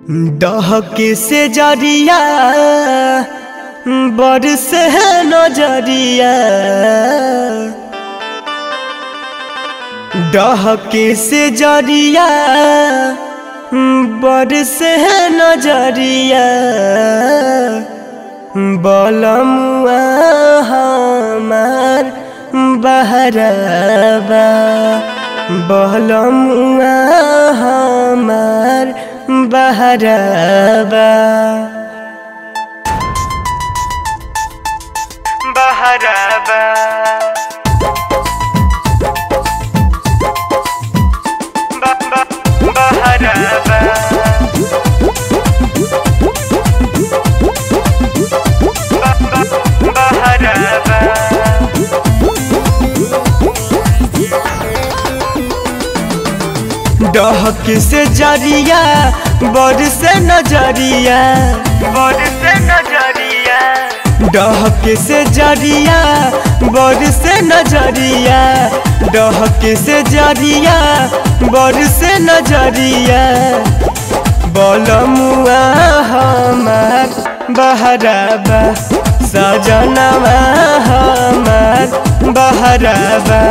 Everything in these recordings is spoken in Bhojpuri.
डहके से जरिया बरस नजरिया डहके से जरिया बरस नजरिया बलमुआ हमार बहरबा बलमुआ हमार बहरबा बहरबा बहरबा डहक से जरिया बड़ से नजरिया बड़ से नजरिया डहक से जरिया बड़ से नजरिया डहक से जरिया बड़ से नजरिया बलमुआ हमार बहराबा सजनवा हमार बहराबा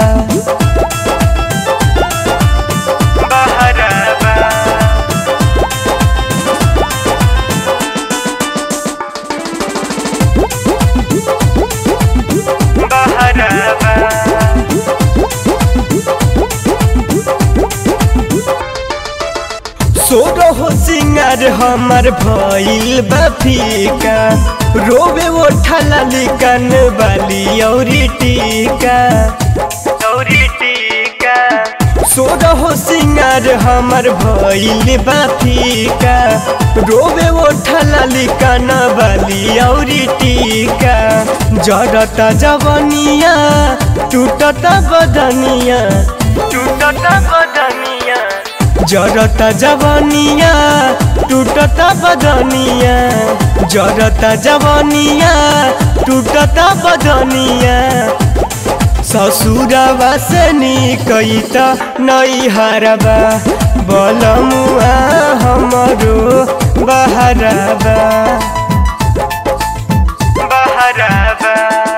सोरहो सिंगार हमार भइल बा फीका रोवे ओठला लिकन बाली औरी टीका औरी टीका सोरहो सिंगार हमार भइल बा फीका रोवे ओठला लिकन बाली औरी टीका जरता जवनिया टूटता बदनिया टूटता बदनिया जरता जवानिया टूटता बदनिया जरता जवानिया टूटता बदनिया ससुरवा से निकैत नैहरबा बलमुआ हमरो बहरबा बहरबा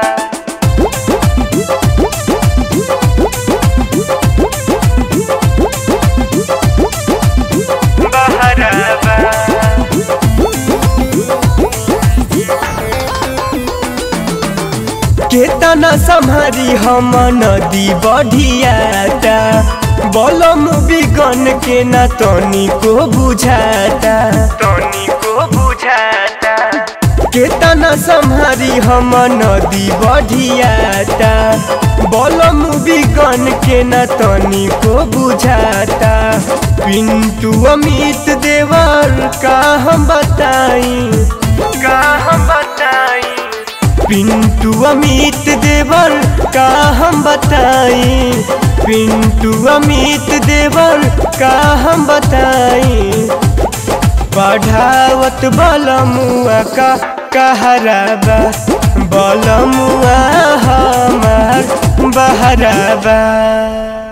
केतना सम्हारी हम नदी बढ़ियाता बलम बिगन के न तनी को बुझाता तनी को बुझाता केतना सम्हारी हम नदी बढ़ियाता बलम बिगन के न तनी को बुझाता पिंटू अमित देवर का हम बताई का हम बताई पिंटू अमित देवर का हम बताई पिंटू अमित देवर का हम बताई पढ़ावत बलमुआ का कहराबा बलमुआ हमार बहराबा